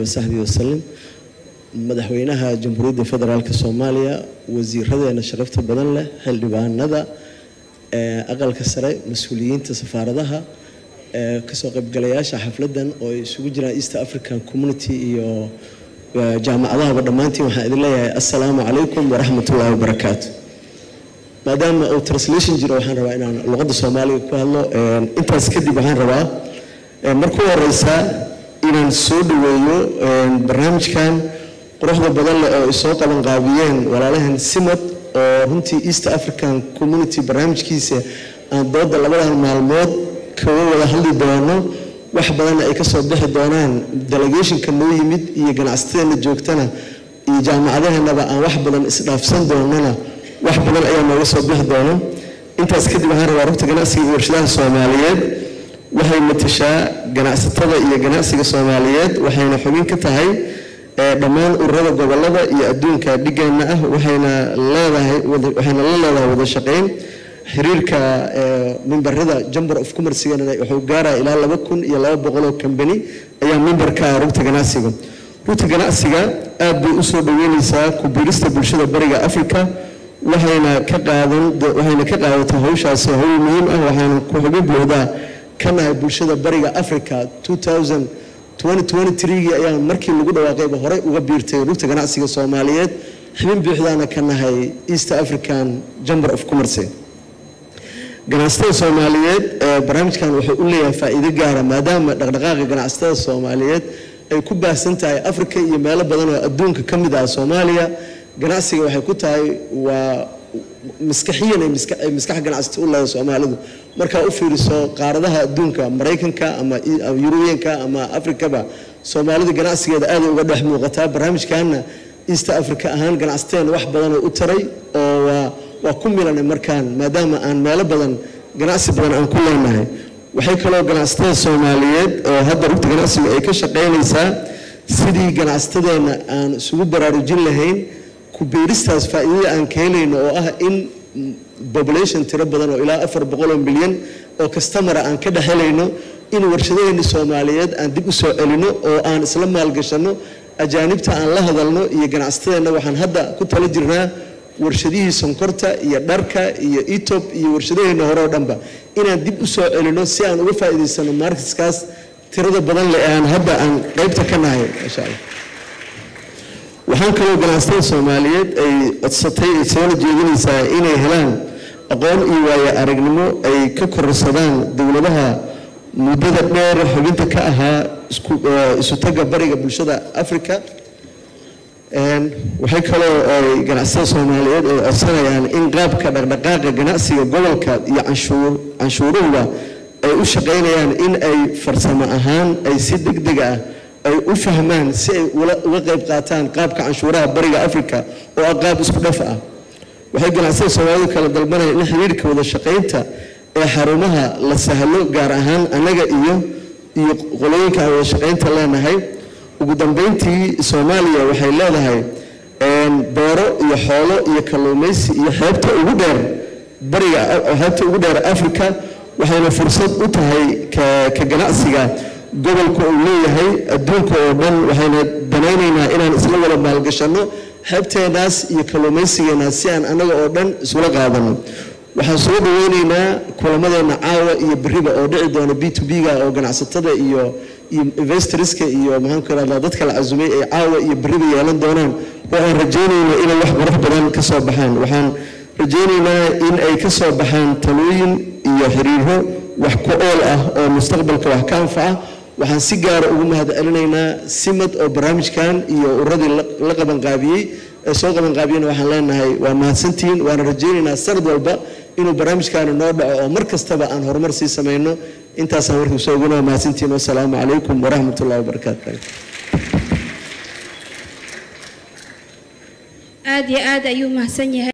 wasaxbii wasalim madaxweynaha jamhuuriyadda federaalk soomaaliya wasiiradeena sharafta badan leh xildhibaanada aqalka sare mas-uuliyiinta safaaradaha kasoo qaybgalayaasha xafladan oo ay isugu jiraan east african community iyo jaamacadahaba dhammaantiin waxaan idin leeyahay assalaamu calaykum waraxmatullaahi wabarakaatu maadaama uu translation jiro waxaan rabaa inaan luqadda soomaaliga ku hadlo intaas kadib waxaan rabaa markuu horeysa inaan soo dhaweeyo barnaamijkan quruxda badan leh oo ay soo qaban qaabiyeen walaalahan simad oo runtii east african community barnaamijkiisa aan dooda labadan maalmood kaga wada hadli doono wax badanna ay kasoo bixi doonaan delegationka noo yimid iyo ganacsateena joogtana iyo jaamacadaheenaba aan wax badan isdhaafsan doonana wax badan ayaa nooga soo bixi doono intaas kadib waxaan rabaa rugta ganacsiga iyo warshadaha soomaaliyeed waxay matashaa ganacsatada iyo ganacsiga soomaaliyeed waxayna xubin ka tahay dhammaan ururada gobolada iyo adduunka dhigeenna ah waxayna leedahay waxayna la leedahay wada shaqeyn xiriirka mimbarada jamber of commercigana wuxuu gaaraya ilaa laba kun iyo laba boqol oo kambani ayaa mimbarka ah rugta ganacsiga rugta ganacsiga aad bay usoo dhaweyneysaa ku biirista bulshada bariga africa waxayna ka qaadan waxayna ka qaadatay hawshaasi hawl muhiim ah waxaana ku xubin buuxdaa ka nahay bulshada bariga africa 2023gii ayaa markii lagu dhawaaqayba horey uga biirtay rugta ganacsiga soomaaliyeed xubin buuxdaana ka nahay east african chamber of commerce ganacsatada soomaaliyeed barnaamijkan wuxuu u leeyahay faa'iido gaara maadaama dhaqdhaqaaqa ganacsatada soomaaliyeed ay ku baahsan tahay africa iyo meelo badan oo adduunka ka mid ah soomaaliya ganacsiga waxay ku tahay waa maskaxiyan ay maskax ganacsata u leedahay soomaalidu markaa u fiiriso qaaradaha adduunka maraykanka ama yurubiyanka ama afrikaba soomaalida ganacsigeeda aaday uga dhex muuqataa barnaamijkaana east africa ahaan ganacsateena wax badanoo u taray oo waa waa ku milanay markaan maadaama aan meelo badan ganacsi badan aan ku leenahay waxay kaloo ganacsatada soomaaliyeed oo hadda rugta ganacsiga ay ka shaqaynaysaa sidii ganacsatadeenna aan isugu baraarujin lahayn ku biiristaas faa'iidada aan ka helayno oo ah in population tiro badan oo ilaa afar boqoloo milyan oo kastamara aan ka dhex helayno in warshadaheeni soomaaliyeed aan dib u soo celino oo aan isla maalgashanno ajaanibta aan la hadalno iyo ganacsatadeenna waxaan hadda ku tala jirnaa warshadihii sonkorta iyo dharka iyo etob iyo warshadaheenna hore oo dhanba inaan dib u soo celino si aan uga faa'iidaysano marketskaas tirada badan leh ee aan hadda aan qaybta ka nahay insha allah waxaan kaloo ganacsatada soomaaliyeed ay codsatay ay soola jeedinaysaa inay helaan aqoon iyo waayo aragnimo ay ka kororsadaan dowladaha muddada dheer xubinta ka ahaa isutaga bariga bulshada africa waxay kaloo ay ganacsatada soomaaliyeed ay codsanayaan in qaabka dhaqdhaqaaqa ganacsiga gobolka iyo canshuuruhuba ay u shaqaynayaan in ay farsamo ahaan ay si degdeg ah ay u fahmaan si ay uga qayb qaataan qaabka canshuuraha bariga africa oo ah qaab isku dhaf ah waxay ganacsada soomaalidu kala dalbanayaan in xiriirka wada shaqaynta ee xarumaha la sahlo gaar ahaan annaga iyo iyo qolooyinka aan wada shaqaynta leenahay ugu dambeyntii soomaaliya waxay leedahay beero iyo xoolo iyo kalluumaysi iyo xeebta ugu dheer bariga xeebta ugu dheer africa waxayna fursad u tahay ka ganacsiga gobolka uu leeyahay adduunka oo dhan waxayna danaynaynaa inaan isla wada maalgashanno xeebteenaas iyo kalluumaysigeenaas si aan annaga oo dhan isula qaadano waxaan soo dhaweynaynaa kulamadeena caawa iyo beriba oo dhici doona b to b-ga oo ganacsatada iyo iyo investorska iyo maxaan ku irahdaa dadka la casumay ay caawa iyo beriba yeelan doonaan waxaan rajaynaynaa inay wax qurux badan ka soo baxaan waxaan rajaynaynaa in ay ka soo baxaan talooyin iyo xiriiro wax ku ool ah oo mustaqbalka wax ka anfaca waxaan si gaara ugu mahad celinaynaa simad oo barnaamijkan iyo uradii la qabanqaabiyey ee soo qabanqaabiyena waxaan leenahay waa mahadsantihiin waana rajaynaynaa sanad walba inuu barnaamijkaani noo dhaco oo mar kastaba aan horumar sii samayno intaasaan warkii soo ogana waa mahadsantihiin wasalaamu calaykum waraxmat ullahi wabarakaatu aad iyo aad ayuu mahadsan yahay